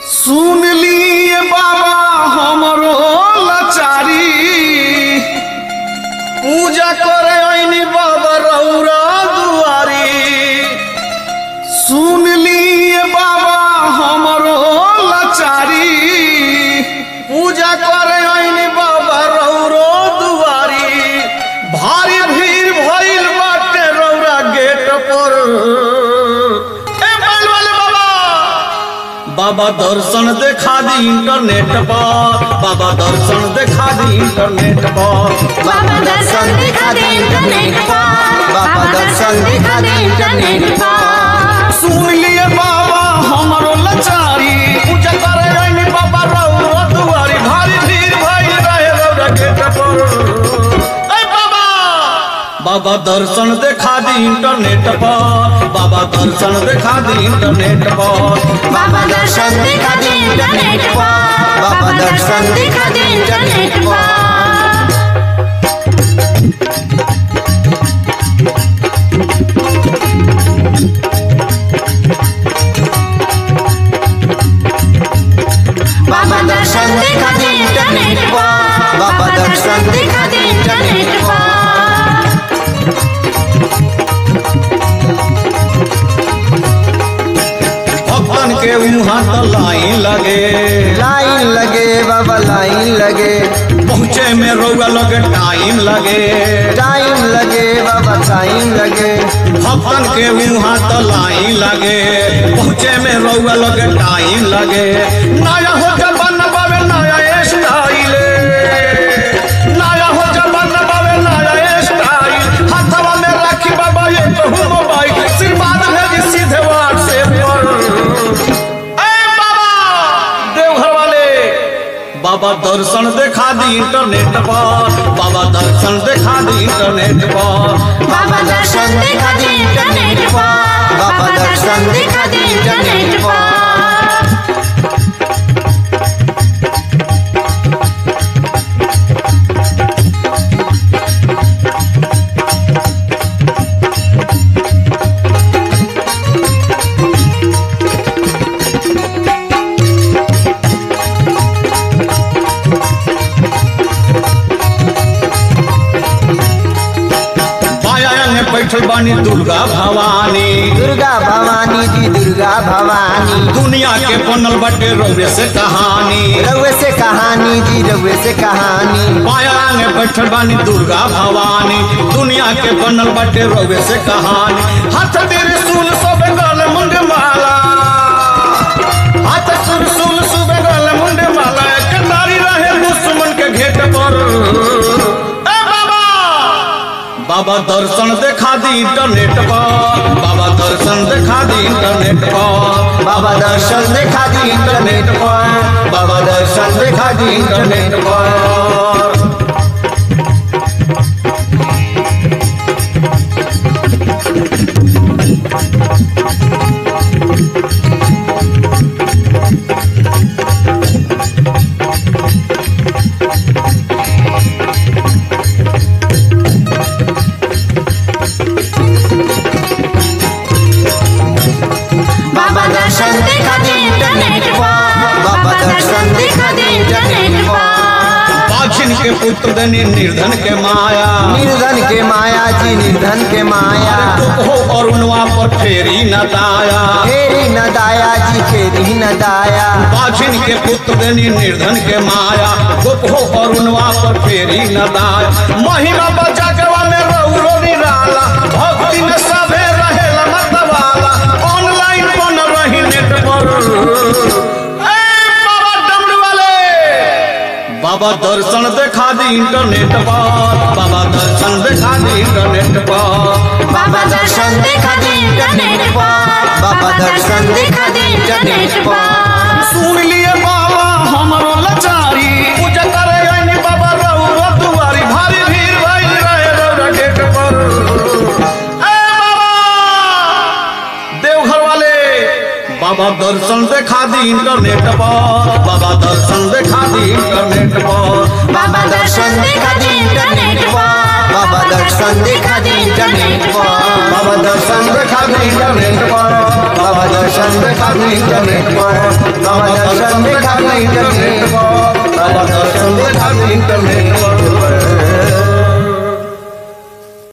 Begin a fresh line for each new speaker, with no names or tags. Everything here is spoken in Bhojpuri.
सुन लिए बाबा हमरो लाचारी पूजा करे आईनी बाबा रौरा दुआरी सुन लिए बाबा हमरो लाचारी पूजा करे आईनी बाबा रौरो दुआरी भारी भीड़ भइल बाटे रौरा गेट पर ए बैल वाले बाबा बाबा दर्शन देखा दी इंटरनेट पर बाबा दर्शन देखा दी इंटरनेट पर
बाबा दर्शन दिखा दे इंटरनेट पर बाबा दर्शन दिखा दे इंटरनेट पर
सुन लिए बाबा हमरो लाचारी पूजा करे आईनी बाबा रौरा दुआरी भारी भीड़ भइल रहे रौरा गेट पर ए बाबा बाबा दर्शन देखा दी इंटरनेट पर बाबा दर्शन देखा दी इंटरनेट पर
बाबा दर्शन दिखा दे इंटरनेट पर बाबा दर्शन दिखा दे इंटरनेट पर बाबा दर्शन दिखा दे इंटरनेट पर बाबा दर्शन दिखा दे इंटरनेट पर
भगवान के वहाँ तो लाइन लगे
लाइन लगे बाबा लाइन लगे
पहुँचे में रौआ लगे टाइम लगे
टाइम लगे बाबा टाइम लगे
भगवान के वहाँ तो लाइन लगे पहुँचे में रौआ लगे टाइम लगे नया हो जबान बाबे नया स्टाइल नया हो जबान बाबे नया स्टाइल हाथवा में राखी बाबा ये तो मोबाइल आशीर्वाद भेजी सीधे व्हाट्सएप पर ए बाबा देवघर वाले बाबा दर्शन देखा दी इंटरनेट पर बाबा दर्शन देखा दी इंटरनेट पर
बाबा दर्शन दिखा दे इंटरनेट पर बाबा दर्शन दिखा दे इंटरनेट पर
बाया में बैठल बानी दुर्गा भवानी
दुर्गा भवानी जी दुर्गा भवानी
दुनिया के बनल बटे रौरे से कहानी
रउए से कहानी जी रउए से कहानी
बाया में बैठल बानी दुर्गा भवानी दुनिया के बनल बटे रौरे से कहानी हाथ तेरे सुन सब गल मुंड माला हाथ सुन सुन सुबह गल मुंड माला एक नारी रहे दुश्मन के घेट पर ए बाबा बाबा दर्शन देखा दी इंटरनेट पर बाबा दर्शन देखा दी इंटरनेट पर
बाबा दर्शन देखा दी इंटरनेट पर बाबा दर्शन देखा दी इंटरनेट पर
बाबा दर्शन दिखा दे इंटरनेट पर बाबा दर्शन दिखा दे इंटरनेट पर
बाछिन के पुत्र धनी निर्धन के माया
निर्धन के माया जी निर्धन के माया
हो अरुणवा पर फेरी न दाया
फेरी न दाया जी फेरी न दाया
बाछिन के पुत्र धनी निर्धन के माया गुप हो अरुणवा पर फेरी न दाया महिमा बचा के में रौरो निराला भक्ति में सभे रहेला मतवाला ऑनलाइन बन रही नेट पर ए बाबा डमरू वाले बाबा दर्शन देखा दी इंटरनेट पर बाबा दर्शन देखा दी इंटरनेट पर
बाबा दर्शन दिखा दे इंटरनेट पर बाबा दर्शन दिखा दे इंटरनेट पर
सुन लिए बाबा हमरो लाचारी पूजा करे आईनी बाबा रौरा दुआरी भारी भीड़ भइल रहे रौरा गेट पर ए बाबा देवघर वाले बाबा दर्शन देखा दी इंटरनेट पर बाबा दर्शन देखा दी इंटरनेट पर
बाबा दर्शन दिखा दे इंटरनेट पर बाबा दर्शन दिखा दे इंटरनेट पर
बाबा दर्शन देखा दी इंटरनेट पर
बाबा दर्शन देखा दी इंटरनेट पर बाबा दर्शन इंटरनेट पर